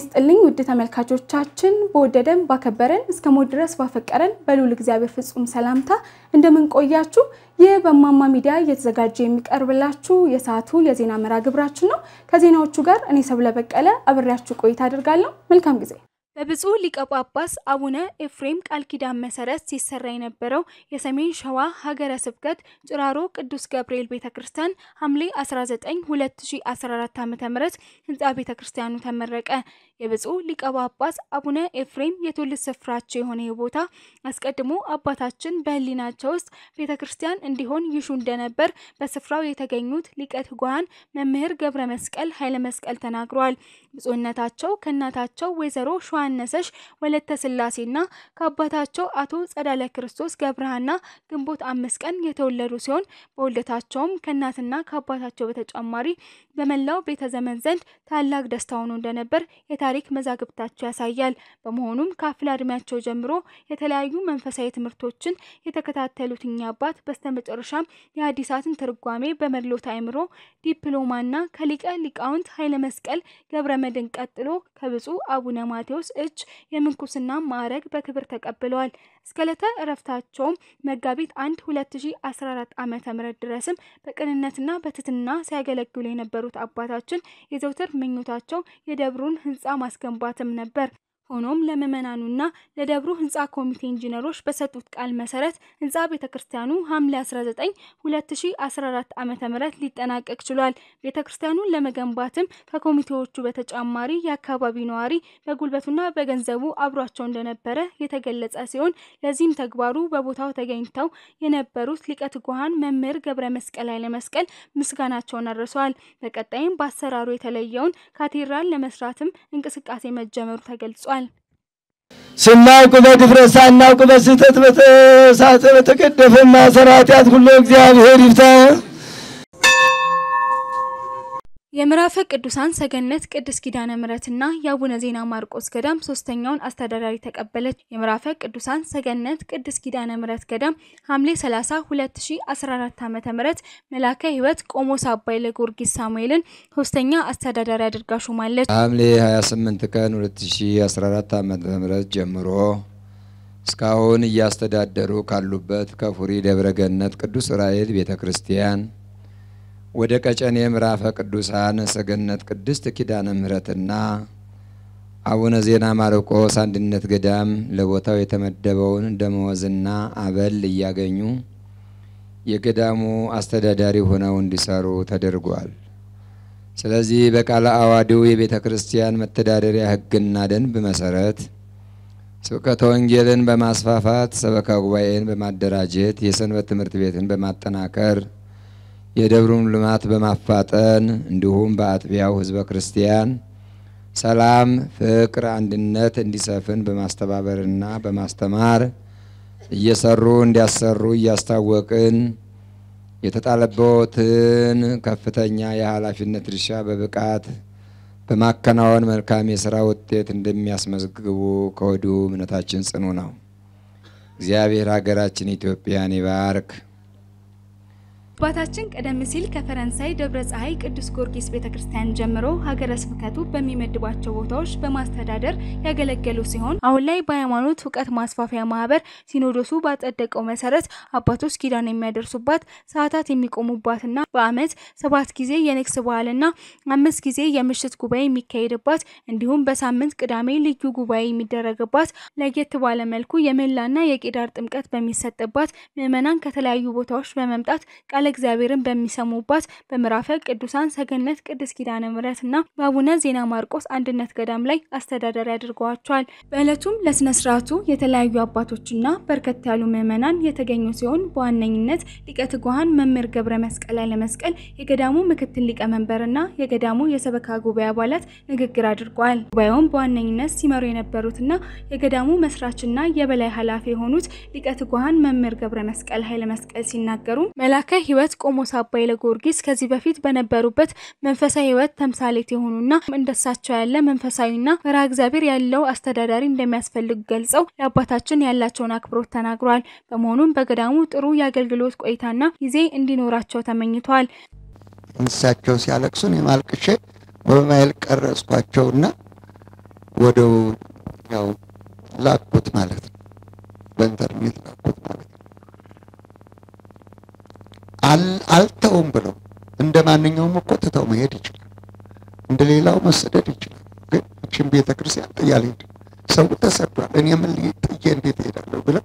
ይስጥልኝ ውድ ተመልካቾቻችን፣ በወደደን ባከበረን እስከ ሞት ድረስ ባፈቀረን በልዑል እግዚአብሔር ፍጹም ሰላምታ እንደምንቆያችሁ ይህ በማማ ሚዲያ እየተዘጋጀ የሚቀርብላችሁ የሰዓቱ የዜና መርሃ ግብራችን ነው። ከዜናዎቹ ጋር እኔ ሰብለ በቀለ አብሬያችሁ ቆይታ አድርጋለሁ። መልካም ጊዜ። በብፁዕ ሊቀ ጳጳስ አቡነ ኤፍሬም ቃል ኪዳን መሰረት ሲሰራ የነበረው የሰሜን ሸዋ ሀገረ ስብከት ጭራሮ ቅዱስ ገብርኤል ቤተ ክርስቲያን ሐምሌ 19 2014 ዓ.ም ህንፃ ቤተ ክርስቲያኑ ተመረቀ። የብፁዕ ሊቀ ጳጳስ አቡነ ኤፍሬም የትውልድ ስፍራቸው የሆነ ቦታ አስቀድሞ አባታችን በህሊናቸው ውስጥ ቤተ ክርስቲያን እንዲሆን ይሹ እንደነበር በስፍራው የተገኙት ሊቀ ትጉሃን መምህር ገብረ መስቀል ኃይለ መስቀል ተናግረዋል። ብፁዕነታቸው ከእናታቸው ወይዘሮ ሸዋነሰሽ ወለተ ስላሴና ከአባታቸው አቶ ጸዳለ ክርስቶስ ገብረሃና ግንቦት አምስት ቀን የተወለዱ ሲሆን በውልደታቸውም ከእናትና ከአባታቸው በተጨማሪ በመላው ቤተ ዘመን ዘንድ ታላቅ ደስታ ሆኖ እንደነበር የታሪክ መዛግብታቸው ያሳያል። በመሆኑም ከአፍላ እድሜያቸው ጀምሮ የተለያዩ መንፈሳዊ ትምህርቶችን የተከታተሉት እኚህ አባት በስተመጨረሻም የሐዲሳትን ትርጓሜ በመድሎት አእምሮ ዲፕሎማና ከሊቀ ሊቃውንት ኃይለ መስቀል ገብረ መድን ቀጥሎ ከብፁዕ አቡነ ማቴዎስ እጅ የምንኩስና ማዕረግ በክብር ተቀብለዋል። እስከ ዕለተ እረፍታቸውም መጋቢት አንድ 2014 ዓመተ ምህረት ድረስም በቅንነትና በትህትና ሲያገለግሉ የነበሩት አባታችን የዘውትር ምኞታቸው የደብሩን ህንፃ ማስገንባትም ነበር። ሆኖም ለምዕመናኑና ለደብሩ ህንፃ ኮሚቴ ኢንጂነሮች በሰጡት ቃል መሰረት ህንፃ ቤተ ክርስቲያኑ ሐምሌ 19 2014 ዓመተ ምህረት ሊጠናቀቅ ችሏል። ቤተ ክርስቲያኑን ለመገንባትም ከኮሚቴዎቹ በተጨማሪ የአካባቢው ነዋሪ በጉልበቱና በገንዘቡ አብሯቸው እንደነበረ የተገለጸ ሲሆን ለዚህም ተግባሩ በቦታው ተገኝተው የነበሩት ሊቀ ትጉሃን መምህር ገብረ መስቀል ኃይለ መስቀል ምስጋናቸውን አድርሰዋል። በቀጣይም በአሰራሩ የተለየውን ካቴድራል ለመስራትም እንቅስቃሴ መጀመሩ ተገልጿል። ስናውቅ በድፍረት ሳናውቅ በስህተት በተሳተ በተቀደፈ ማሰራትያት ሁሉ እግዚአብሔር ይፍታ። የምዕራፈ ቅዱሳን ሰገነት ቅድስት ኪዳነ ምሕረትና የአቡነ ዜና ማርቆስ ገዳም ሶስተኛውን አስተዳዳሪ ተቀበለች። የምዕራፈ ቅዱሳን ሰገነት ቅድስት ኪዳነ ምሕረት ገዳም ሐምሌ 30 2014 ዓ.ም መላከ ሕይወት ቆሞስ አባይ ለጊዮርጊስ ሳሙኤልን ሶስተኛ አስተዳዳሪ አድርጋ ሾማለች። ሐምሌ 28 ቀን 2014 ዓ.ም ጀምሮ እስካሁን እያስተዳደሩ ካሉበት ከፉሪ ደብረገነት ቅዱስ ዑራኤል ቤተ ክርስቲያን ወደ ቀጨኔ ምዕራፈ ቅዱሳን ሰገነት ቅድስት ኪዳነ ምሕረትና አቡነ ዜና ማርቆስ አንድነት ገዳም ለቦታው የተመደበውን ደመወዝና አበል እያገኙ የገዳሙ አስተዳዳሪ ሆነው እንዲሰሩ ተደርጓል። ስለዚህ በቃለ አዋዲው የቤተ ክርስቲያን መተዳደሪያ ሕግና ደንብ መሰረት ስብከተ ወንጌልን በማስፋፋት ሰበካ ጉባኤን በማደራጀት የሰንበት ትምህርት ቤትን በማጠናከር የደብሩን ልማት በማፋጠን እንዲሁም በአጥቢያው ህዝበ ክርስቲያን ሰላም፣ ፍቅር፣ አንድነት እንዲሰፍን በማስተባበርና በማስተማር እየሰሩ እንዲያሰሩ እያስታወቅን የተጣለበትን ከፍተኛ የኃላፊነት ድርሻ በብቃት በማከናወን መልካም የስራ ውጤት እንደሚያስመዝግቡ ከወዲሁ እምነታችን ጽኑ ነው። እግዚአብሔር ሀገራችን ኢትዮጵያን ይባርክ። አባታችን ቀደም ሲል ከፈረንሳይ ደብረ ፀሐይ ቅዱስ ጊዮርጊስ ቤተክርስቲያን ጀምሮ ሀገረ ስብከቱ በሚመድባቸው ቦታዎች በማስተዳደር ያገለገሉ ሲሆን አሁን ላይ በሃይማኖት እውቀት ማስፋፊያ ማህበር ሲኖዶሱ ባጸደቀው መሰረት አባቶች ኪዳን የሚያደርሱባት ሰዓታት የሚቆሙባትና በዓመት ሰባት ጊዜ የንግስ በዓልና አምስት ጊዜ የምሽት ጉባኤ የሚካሄድባት እንዲሁም በሳምንት ቅዳሜ ልዩ ጉባኤ የሚደረግባት ለየት ባለ መልኩ የምህላና የቄዳር ጥምቀት በሚሰጥባት ምዕመናን ከተለያዩ ቦታዎች በመምጣት ቃለ እግዚአብሔርን በሚሰሙባት በምዕራፈ ቅዱሳን ሰገነት ቅድስት ኪዳነ ምሕረትና በአቡነ ዜና ማርቆስ አንድነት ገዳም ላይ አስተዳዳሪ አድርገዋቸዋል። በዕለቱም ለስነ ስርዓቱ የተለያዩ አባቶችና በርከት ያሉ ምዕመናን የተገኙ ሲሆን በዋነኝነት ሊቀ ትጉሃን መምህር ገብረ መስቀል ኃይለመስቀል የገዳሙ ምክትል ሊቀመንበርና የገዳሙ የሰበካ ጉባኤ አባላት ንግግር አድርገዋል። ጉባኤውን በዋነኝነት ሲመሩ የነበሩትና የገዳሙ መስራችና የበላይ ኃላፊ የሆኑት ሊቀ ትጉሃን መምህር ገብረ መስቀል ኃይለመስቀል ሲናገሩ መላከ ሕይወት ቆሞስ አባይ ለጊዮርጊስ ከዚህ በፊት በነበሩበት መንፈሳዊ ሕይወት ተምሳሌት የሆኑና እንደሳቸው ያለ መንፈሳዊና ፈሪሃ እግዚአብሔር ያለው አስተዳዳሪ እንደሚያስፈልግ ገልጸው ለአባታችን ያላቸውን አክብሮት ተናግረዋል። በመሆኑም በገዳሙ ጥሩ የአገልግሎት ቆይታና ጊዜ እንዲኖራቸው ተመኝተዋል። እንሳቸው ሲያለቅሱን የማልቅሼ በሞባይል ቀረጽኳቸውና ወደ ያው ላኩት ማለት ነው። በኢንተርኔት ላኩት ማለት ነው። አልተውም ብለው እንደ ማንኛውም እኮ ትተው መሄድ ይችላል። እንደ ሌላው መሰደድ ይችላል። ግን እችን ቤተ ክርስቲያን ጥዬ አልሄድም። ሰው ተሰዷል። እኔ ምን ጥዬ እንዴት እሄዳለሁ ብለው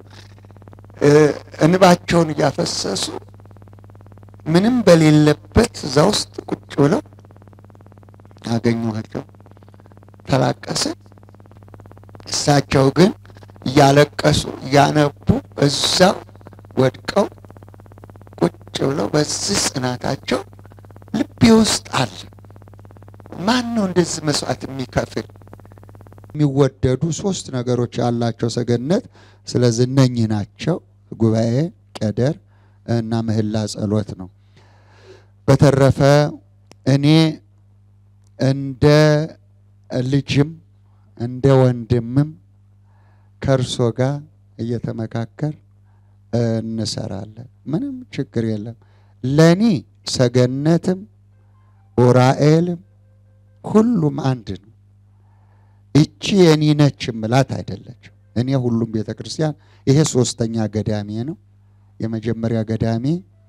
እንባቸውን እያፈሰሱ ምንም በሌለበት እዛ ውስጥ ቁጭ ብለው አገኘኋቸው። ተላቀስን። እሳቸው ግን እያለቀሱ እያነቡ እዛው ወድቀው ቁጭ ብለው በዚህ ጽናታቸው ልቤ ውስጥ አለ። ማን ነው እንደዚህ መስዋዕት የሚከፍል? የሚወደዱ ሶስት ነገሮች ያላቸው ሰገነት። ስለዚህ እነኚህ ናቸው፣ ጉባኤ፣ ቀደር እና ምህላ ጸሎት ነው። በተረፈ እኔ እንደ ልጅም እንደ ወንድምም ከእርሶ ጋር እየተመካከር እንሰራለን። ምንም ችግር የለም። ለእኔ ሰገነትም ኡራኤልም ሁሉም አንድ ነው። እቺ የኔ ነች ምላት አይደለችም። እኔ ሁሉም ቤተ ክርስቲያን ይሄ ሶስተኛ ገዳሜ ነው። የመጀመሪያ ገዳሜ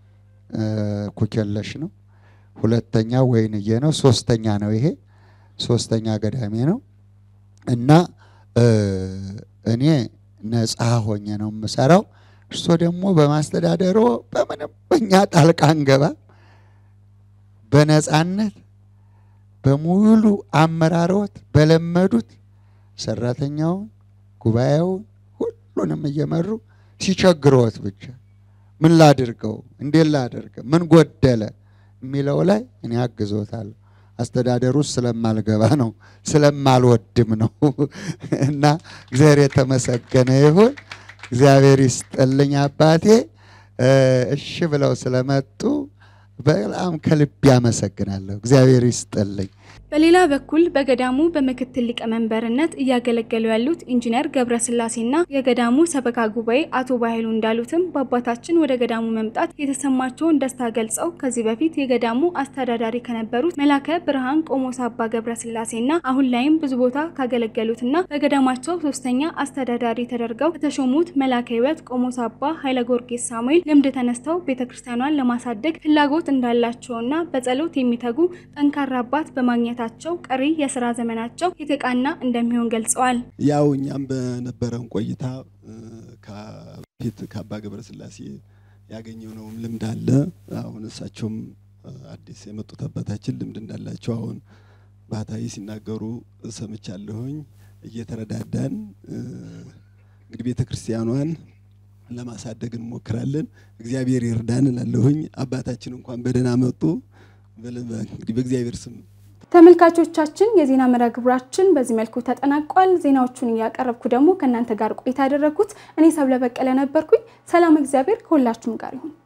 ኩኬለሽ ነው። ሁለተኛ ወይንዬ ነው። ሶስተኛ ነው ይሄ ሶስተኛ ገዳሜ ነው እና እኔ ነፃ ሆኜ ነው የምሰራው። እርሶ ደግሞ በማስተዳደሮ በምንም በእኛ ጣልቃ አንገባ። በነፃነት በሙሉ አመራሮት በለመዱት ሰራተኛውን፣ ጉባኤውን ሁሉንም እየመሩ ሲቸግረዎት ብቻ ምን ላድርገው፣ እንዴት ላደርገው፣ ምን ጎደለ የሚለው ላይ እኔ አግዞታለሁ። አስተዳደሩ ውስጥ ስለማልገባ ነው ስለማልወድም ነው። እና እግዚአብሔር የተመሰገነ ይሁን። እግዚአብሔር ይስጥልኝ አባቴ። እሺ ብለው ስለመጡ በጣም ከልብ ያመሰግናለሁ። እግዚአብሔር ይስጥልኝ። በሌላ በኩል በገዳሙ በምክትል ሊቀመንበርነት እያገለገሉ ያሉት ኢንጂነር ገብረስላሴና የገዳሙ ሰበካ ጉባኤ አቶ ባይሉ እንዳሉትም በአባታችን ወደ ገዳሙ መምጣት የተሰማቸውን ደስታ ገልጸው ከዚህ በፊት የገዳሙ አስተዳዳሪ ከነበሩት መላከ ብርሃን ቆሞስ አባ ገብረስላሴና አሁን ላይም ብዙ ቦታ ካገለገሉትና በገዳማቸው ሶስተኛ አስተዳዳሪ ተደርገው ከተሾሙት መላከ ሕይወት ቆሞስ አባ ኃይለ ጊዮርጊስ ሳሙኤል ልምድ ተነስተው ቤተክርስቲያኗን ለማሳደግ ፍላጎት እንዳላቸውና በጸሎት የሚተጉ ጠንካራ አባት በማግኘት ታቸው ቀሪ የስራ ዘመናቸው የተቃና እንደሚሆን ገልጸዋል። ያው እኛም በነበረን ቆይታ ከፊት ከአባ ገብረስላሴ ያገኘነውም ልምድ አለ። አሁን እሳቸውም አዲስ የመጡት አባታችን ልምድ እንዳላቸው አሁን ባህታዊ ሲናገሩ ሰምቻለሁኝ። እየተረዳዳን እንግዲህ ቤተ ክርስቲያኗን ለማሳደግ እንሞክራለን። እግዚአብሔር ይርዳን እላለሁኝ። አባታችን እንኳን በደህና መጡ። እንግዲህ በእግዚአብሔር ስም ተመልካቾቻችን የዜና መርሃ ግብራችን በዚህ መልኩ ተጠናቋል። ዜናዎቹን እያቀረብኩ ደግሞ ከእናንተ ጋር ቆይታ ያደረግኩት እኔ ሰብለ በቀለ ነበርኩኝ። ሰላም፣ እግዚአብሔር ከሁላችሁም ጋር ይሁን።